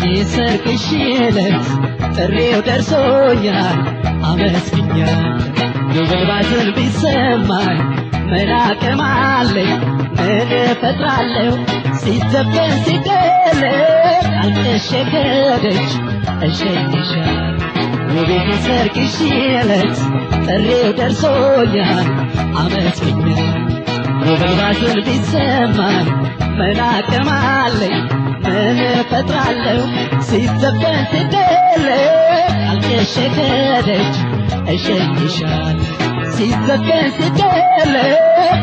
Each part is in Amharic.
ሰርግሽ ዕለት ጥሪው ደርሶኛል አመስግኛል ጉብል ባዝን ቢሰማኝ ምን አቅም አለኝ ምን እፈጥራለሁ ሲዘፈን ሲደለቅ አልተሸገደች እሸኝሻል ውቤት ሰርግሽ ዕለት ጥሪው ደርሶኛል አመስግኛል ጉብል ባዝን ቢሰማኝ ምን አቅም አለኝ ምን እፈጥራለሁ ሲዘፈን ሲደለቅ አልተሸገደች እሸኝሻል ሲዘፈን ሲደለቅ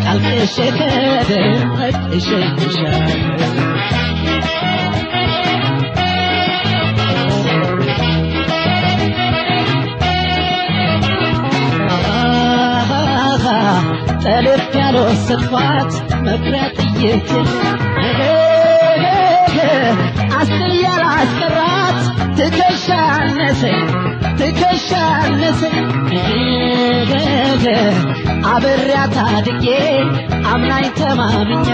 አልተሸገደች እሸኝሻል ጠልፍ ያልወሰድኳት መኩሪያ ጥይት አስር ያላስቀራት ትከሻ አነሰኝ ትከሻ አነሰኝ አብሬያት አድጌ አምናኝ ተማምኛ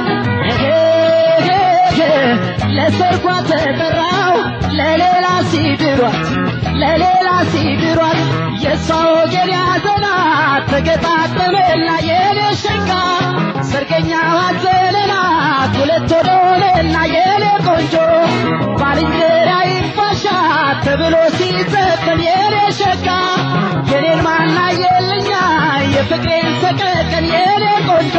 ለሰርጓ ተጠራው ለሌላ ሲድሯት ለሌላ ሲድሯት የሷ ወገን ያዘናት ተገጣጠመና የኔ ሸጋ ሰርገኛ ዋዘለናት ሁለት ወዶንና የኔ ቆንጆ ባልንጀራ ይፋሻት ተብሎ ሲዘፈን የኔ ሸጋ የኔን ማና የለኛ የፍቅሬን ሰቀቀን የኔ ቆንጆ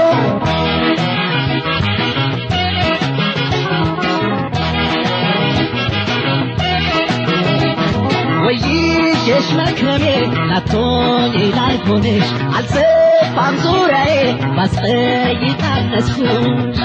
ወይሽ መክረሜ ናቶኝ ላይ ሆነሽ አልሰፋም ዙሪያዬ ባስጠይቃነስኩሽ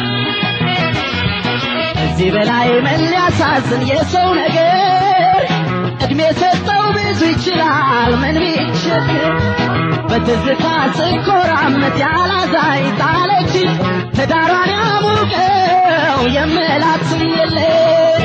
ከዚህ በላይ ምን ሊያሳዝን የሰው ነገር እድሜ ሰጠው ብዙ ይችላል ምን ቢቸግር በትዝታ ስኮራመት ያላዛኝ ጣለች ትዳሯን ያሙቀው የምላት የለኝ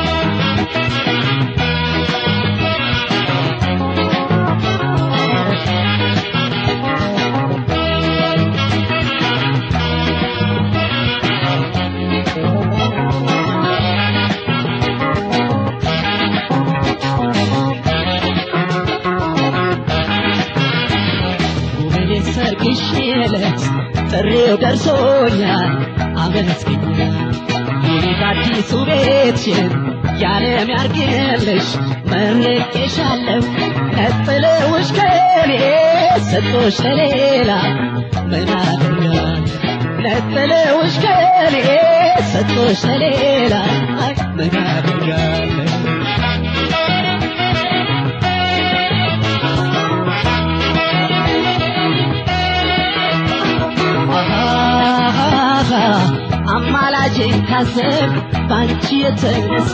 ሰርግሽ ዕለት ጥሪው ደርሶኛል አመስግኛል ሁኔታ አዲሱ ቤትሽን ያለም ያርግልሽ መርቄሻለሁ ነጥለውሽ ከኔ ሰጦሽ ለሌላ ምን አድርጋል ነጥለውሽ ከኔ ሰጦሽ ለሌላ ምን አድርጋለሁ አማላጅ ካሰብ ባንቺ የተነሳ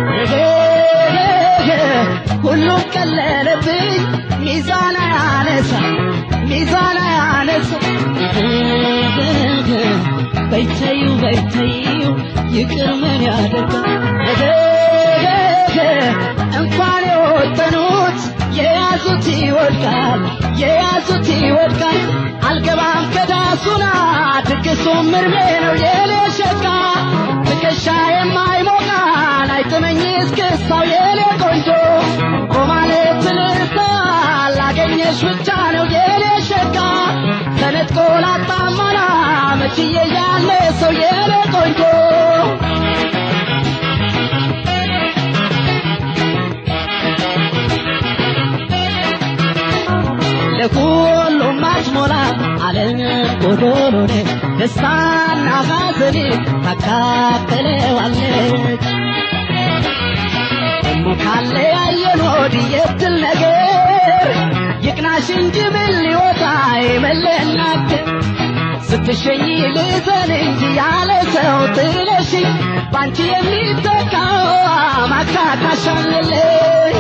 ሁሉም ቀለለብኝ ሚዛን ያነሳ ሚዛን ያነሳ በይተዩ በይተዩ ይቅር ምን ያደርጋል እንኳን የወጠኑት የያዙት ይወድቃል የያዙት ይወድቃል አልገባም ከዳሱና ድግሱም እርሜ ነው የኔ ሸጋ ትከሻ የማይሞቃን አይጥመኝ እስክስታው የኔ ቆንጆ ቆማለት ትልርታ ላገኘሽ ብቻ ነው የኔ ሸጋ ተነጥቆ ላጣማና መችዬ ያለ ሰው የኔ ቆንጆ ለሁሉም አትሞላ ዓለም ጎዶሎ ነች ደስታና ሐዘኔ ታካፍለዋለች ደሞ ካለ ያየን ወዲህ የትል ነገር ይቅናሽ እንጂ ምን ሊወጣ የመለናገር ስትሸኝ ልዘን እንጂ ያለ ሰው ጥለሽ ባንቺ የሚተካው ማካካሻለለኝ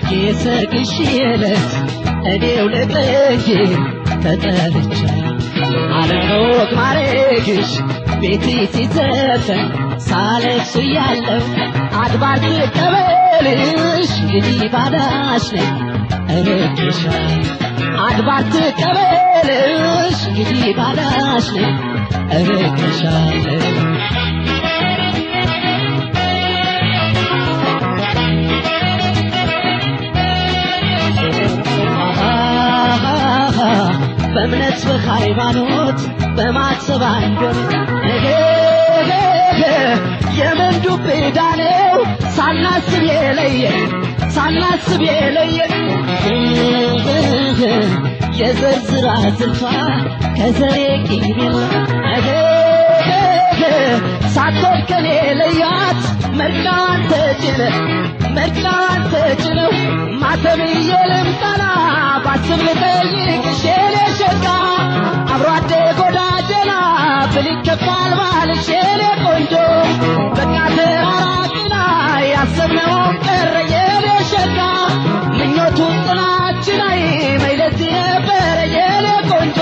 የሰርግሽ ዕለት እኔው ልቅንጂ ተጠርቻ አለወግ ማረግሽ ቤት ሲዘፈን ሳለቅስ እያለሁ አድባር ትቀበልሽ እንግዲህ ባዳሽ ነኝ እረግሻለሁ አድባር ትቀበልሽ እንግዲህ ባዳሽ ነኝ እረግሻለሁ በእምነት በሃይማኖት በማሰብ አንዶን የምን ዱብ ዕዳ ነው ሳናስብ የለየን ሳናስብ የለየን የዘርዝራ ዝርቷ ከዘሬ ቂሜማ ሳትወድ ከኔ ለያት መርቃን ተጭነ መርቃን ተጭነው ማተብዬ ልምጠና ባስብ ልጠይቅሽ የኔ ሸጋ አብሮ አደግ ወዳጀና ብል ይገባል ባልሽ የኔ ቆንጆ በቃ ተራራቅና ያሰብነውን ቀረ የኔ ሸጋ ምኞቱ ጥናችን አይ መይለት ነበረ የኔ ቆንጆ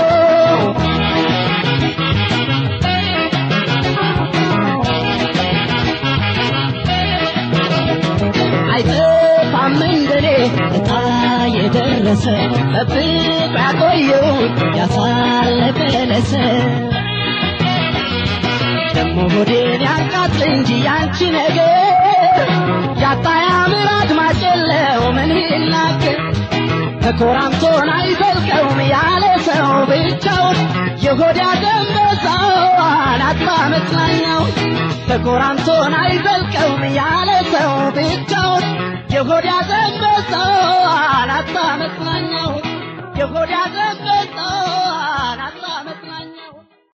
አይጠፋም እንደኔ እጣ የደረሰ ጠብቆ ያቆየውን ያሳለፈለሰ ደሞ ሆዴን ያቃጥል እንጂ ያንቺ ነገር ያጣ ያምር አድማጭ የለው ምን ይናገር ተኮራምቶን አይዘልቀውም ያለ ሰው ብቻውን የሆድ ያደንበሳዋን አጥባ መጽናኛው ተኮራምቶን አይዘልቀውም ያለ ሰው ብቻውን የሆድ ያደንበሳዋን አጥባ መጽናኛው የሆድ ያደንበ